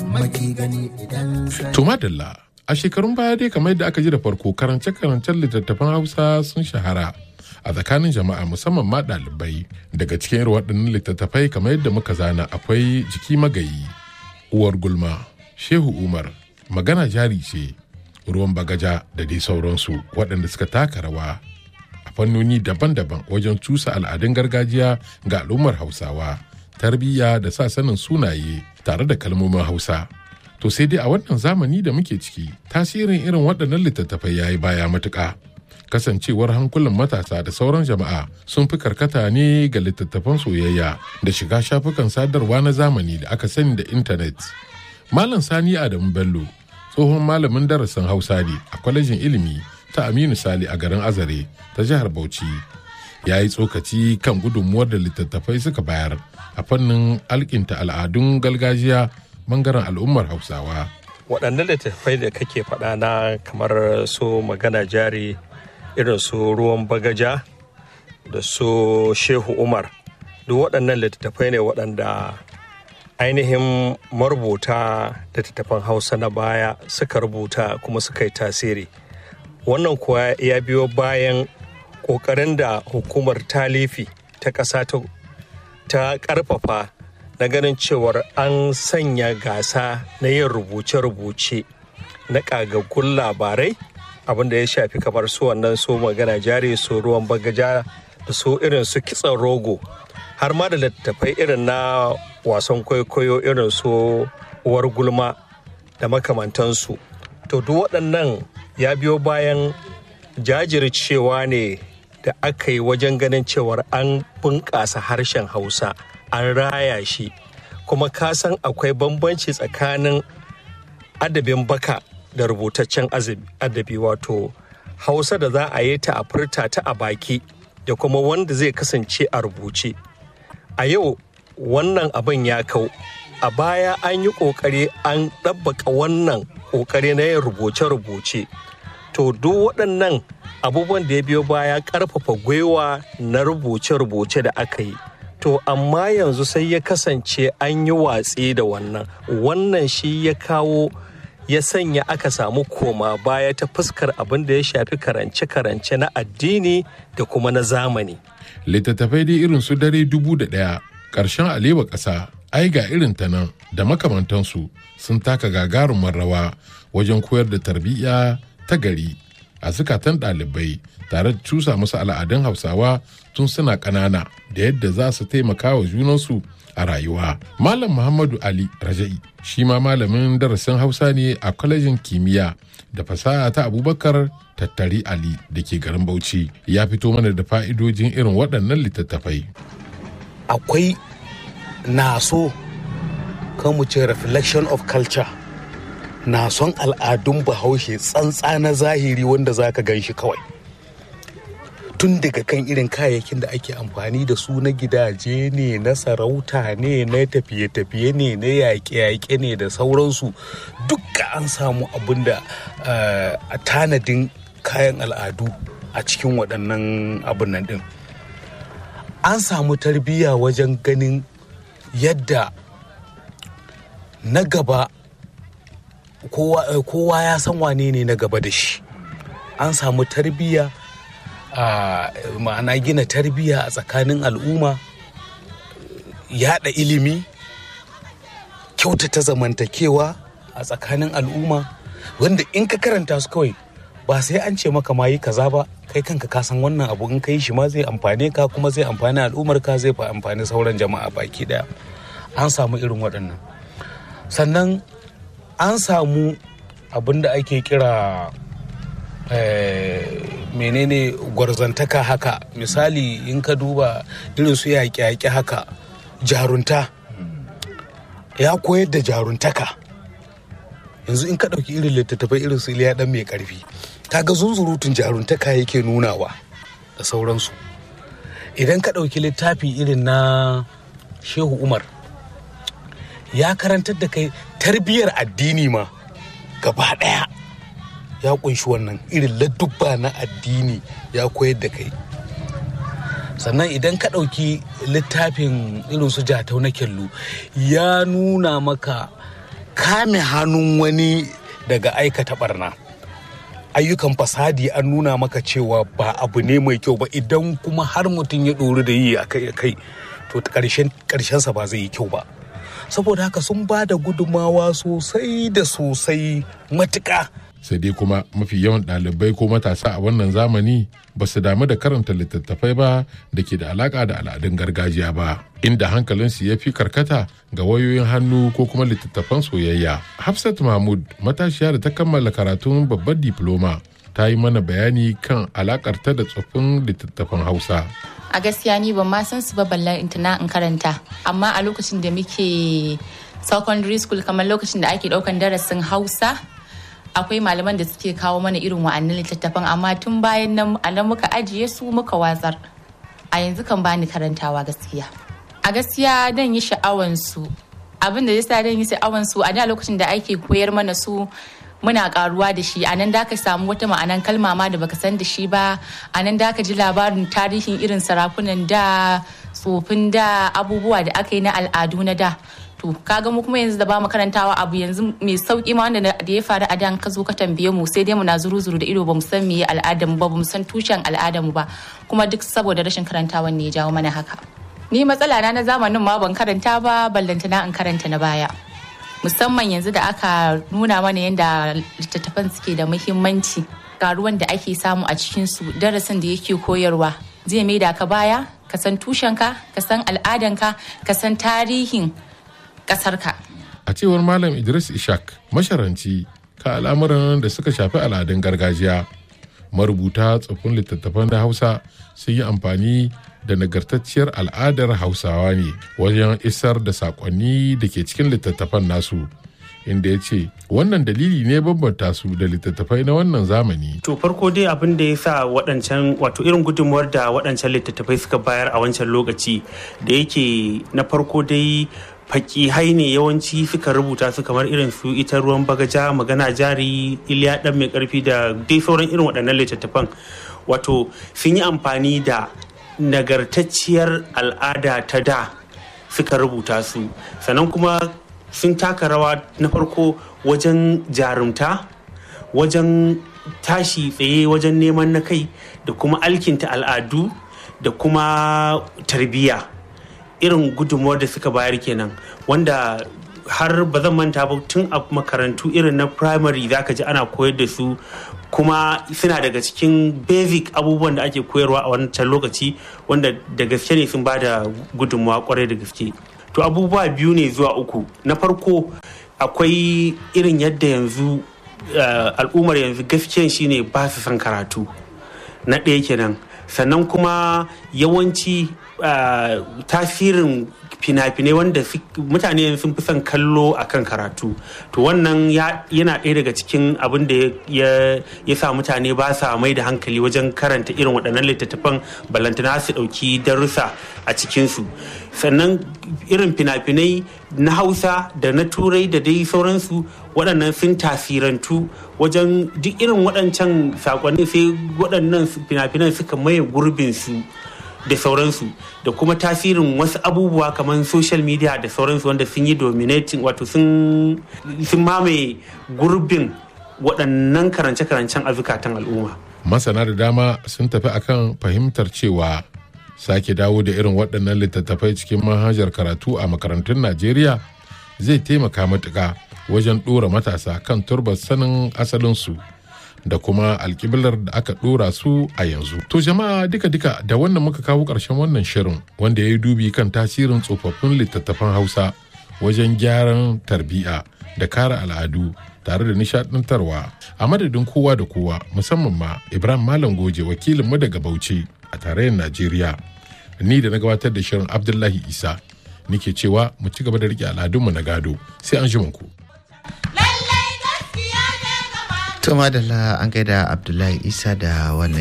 maki gani idan To madalla a shekarun baya dai kamar yadda aka ji da farko karance-karancen littattafan Hausa sun shahara a tsakanin jama'a musamman ma ɗalibai daga cikin irin waɗannan littattafai kamar yadda muka zana akwai jiki magayi uwar gulma shehu umar magana jari ce ruwan bagaja da dai sauransu waɗanda suka taka rawa a fannoni daban-daban wajen cusa al'adun gargajiya ga al'ummar hausawa tarbiyya da sa sanin sunaye tare da kalmomin hausa to sai dai a wannan zamani da muke ciki tasirin irin waɗannan littattafai ya yi baya matuƙa kasancewar hankulan matasa da sauran jama'a sun fi karkata ne ga littattafan soyayya da shiga shafukan sadarwa na zamani da aka sani da intanet malam sani adamu bello tsohon malamin darasin hausa ne a kwalejin ilimi ta aminu sali a garin azare ta jihar bauchi ya yi tsokaci kan gudunmuwar da littattafai suka bayar a fannin alkinta al'adun gargajiya bangaren al'ummar hausawa waɗannan littattafai da kake faɗa na kamar su magana jari irin su ruwan bagaja da su shehu umar duk waɗannan littattafai ne waɗanda ainihin marubuta littattafan hausa na baya suka rubuta kuma suka yi tasiri wannan kuwa ya biyo bayan ƙoƙarin da hukumar talifi ta ƙasa ta ƙarfafa na ganin cewar an sanya gasa na yin rubuce-rubuce na ƙagaggun labarai abinda ya shafi kamar su wannan su magana jari su ruwan bagaja da su irin su kitsan rogo har ma da littattafai irin na wasan kwaikwayo irin su uwar gulma da makamantansu to duk waɗannan ya biyo bayan jajircewa ne da aka yi wajen ganin cewar an bunƙasa harshen hausa an raya shi kuma ka san akwai bambanci tsakanin adabin baka da rubutaccen adabi wato hausa da za a yi ta a furta ta a baki da kuma wanda zai kasance a rubuce a yau wannan abin ya kau a baya an yi ƙoƙari an ɗabbaka wannan ƙoƙari na yin rubuce-rubuce to duk waɗannan abubuwan da ya biyo baya ƙarfafa gwiwa na rubuce-rubuce da aka yi to amma yanzu sai ya kasance an yi watsi da wannan wannan shi ya kawo ya sanya aka samu koma baya ta fuskar abin da ya shafi karance-karance na addini da kuma na zamani littattafai dai irin su dare dubu da ɗaya ƙarshen alewa ƙasa ai ga irin ta nan da makamantansu sun taka gagarumar rawa wajen koyar da tarbiyya ta gari a zukatan ɗalibai tare da cusa musu al'adun hausawa tun suna ƙanana da yadda za su taimaka wa junansu a rayuwa. Malam Muhammadu Ali Raja'i shi ma malamin darasin Hausa ne a kwalejin kimiyya da fasaha ta Abubakar Tattari Ali da ke garin Bauchi ya fito mana da fa'idojin irin waɗannan littattafai. Akwai naso kan mu ce reflection of culture na son al'adun bahaushe tsantsa na zahiri wanda za ka gan shi kawai. tun daga kan irin kayayyakin da ake amfani da su na gidaje ne na sarauta ne na tafiye-tafiye ne na yaƙe-yaƙe ne da sauransu duka an samu abin da a tanadin kayan al'adu a cikin waɗannan abin nan ɗin an samu tarbiyya wajen ganin yadda na gaba kowa ya san wane ne na gaba da shi an samu tarbiyya a ma'ana gina tarbiyya a tsakanin al'umma yada ilimi kyautata zamantakewa a tsakanin al'umma wanda in ka karanta su kawai ba sai an ce maka ma yi kaza ba kai kanka ka san wannan abu in ka yi shi ma zai amfane ka kuma zai amfani al'ummar ka zai amfani sauran jama'a baki daya an samu irin waɗannan sannan an samu abin da ake kira menene gwarzantaka haka misali in ka duba irin su yaƙe-yaƙe haka jarunta ya koyar da jaruntaka yanzu in ka ɗauki irin littattafai irin su iliya ɗan mai ƙarfi kaga zunzurutun jaruntaka yake nunawa da sauransu idan ka ɗauki littafi irin na shehu umar ya karantar da kai tarbiyyar addini ma gaba ɗaya ya kunshi wannan irin ladubba na addini ya koyar da kai sannan idan ka ɗauki littafin irin su jatau na kyallu ya nuna maka kame hannun wani daga aikata barna ayyukan fasadi an nuna maka cewa ba abu ne mai kyau ba idan kuma har mutum ya ɗori da yi a kai kai to ƙarshensa ba zai yi kyau ba saboda haka sun ba da gudummawa sosai da sosai matuƙa sai dai kuma mafi yawan ɗalibai ko matasa a wannan zamani ba su damu da karanta littattafai ba da ke da alaƙa da al'adun gargajiya ba inda hankalinsu ya fi karkata ga wayoyin hannu ko kuma littattafan soyayya hafsat mahmud matashiya da ta kammala karatun babbar diploma ta yi mana bayani kan alakarta da tsoffin littattafan hausa a gaskiya ni ban ma san su ba ballan intana in karanta amma a lokacin da muke secondary school kamar lokacin da ake daukan darasin hausa akwai malaman da suke kawo mana irin wa'annan littattafan amma tun bayan nan a nan muka ajiye su muka watsar a yanzu kan bani karantawa gaskiya a gaskiya dan yi sha'awan su abin da yasa dan yi sha'awan su a da lokacin da ake koyar mana su muna karuwa da shi a nan da ka samu wata ma'anan kalma ma da baka san da shi ba a nan da ka ji labarin tarihin irin sarakunan da tsofin da abubuwa da aka yi na al'adu na da to kaga mu kuma yanzu da ba mu karantawa abu yanzu mai sauki ma wanda da ya faru a dan ka zo ka tambaye mu sai dai mu na zuru zuru da ido ba mu san meye al'adar mu ba ba mu san tushen al'adar mu ba kuma duk saboda rashin karantawan ne ya jawo mana haka ni matsala na na zamanin ma ban karanta ba ballantana in karanta na baya musamman yanzu da aka nuna mana yadda littattafan suke da muhimmanci ruwan da ake samu a cikinsu darasin da yake koyarwa zai mai da ka baya ka san tushenka ka san al'adanka ka san tarihin ƙasarka. a cewar malam idris ishak masharanci ka al'amuran da suka shafi al'adun gargajiya marubuta tsoffin littattafan da hausa sun yi amfani da nagartacciyar al'adar hausawa ne wajen isar da saƙonni da ke cikin littattafan nasu inda ya ce wannan dalili ne bambanta su da littattafai na wannan zamani. To farko dai abin da ya sa waɗancan wato irin gudunmuwar da waɗancan littattafai suka bayar a wancan lokaci da yake na farko dai fakihai ne yawanci suka rubuta su kamar irin su ita ruwan bagaja magana jari iliya dan mai karfi da dai sauran irin waɗannan littattafan wato sun yi amfani da nagartacciyar al'ada ta da suka rubuta su sannan kuma sun taka rawa na farko wajen jarumta wajen tashi tsaye wajen neman na kai da kuma alkinta al'adu da kuma tarbiyya irin gudunmuwar da suka bayar kenan wanda har ba zan manta ba tun a makarantu irin na primary za ka ji ana koyar da su kuma suna daga cikin basic abubuwan da ake koyarwa a wancan lokaci wanda da gaske ne sun ba da gudunmuwa kwarai da gaske to abubuwa biyu ne zuwa uku na farko akwai irin yadda yanzu al'ummar yanzu gaskiyan shine ba su son karatu na ɗaya kenan sannan kuma yawanci tasirin fina-finai wanda mutane sun fi son kallo a kan karatu to wannan yana ɗaya daga cikin abin da ya sa mutane ba sa mai da hankali wajen karanta irin waɗannan littattafan balantana su ɗauki darussa a cikinsu sannan irin fina-finai na hausa da na turai da dai sauransu waɗannan sun tasirantu wajen duk irin waɗancan saƙonni sai waɗannan fina-finan suka maye gurbinsu da sauransu da kuma tasirin wasu abubuwa kamar social media da sauransu wanda sun yi dominating wato sun mamaye gurbin waɗannan karance-karancen a zukatan al'umma. masana da dama sun tafi akan fahimtar cewa sake dawo da irin waɗannan littattafai cikin manhajar karatu a makarantun najeriya zai taimaka matuƙa wajen ɗora matasa kan turbar sanin asalinsu da kuma alkiblar da aka ɗora su a yanzu. To jama'a duka-duka da wannan muka kawo ƙarshen wannan shirin wanda ya yi dubi kan tasirin tsofaffin littattafan Hausa wajen gyaran tarbiya da kare al'adu tare da nishaɗantarwa a madadin kowa da kowa musamman ma Ibrahim Malam Goje wakilinmu daga Bauchi a tarayyar Najeriya. Ni da na gabatar da shirin Abdullahi Isa nike cewa mu ci gaba da riƙe al'adunmu na gado sai an ku. To madalla an gaida Abdullahi Isa da wannan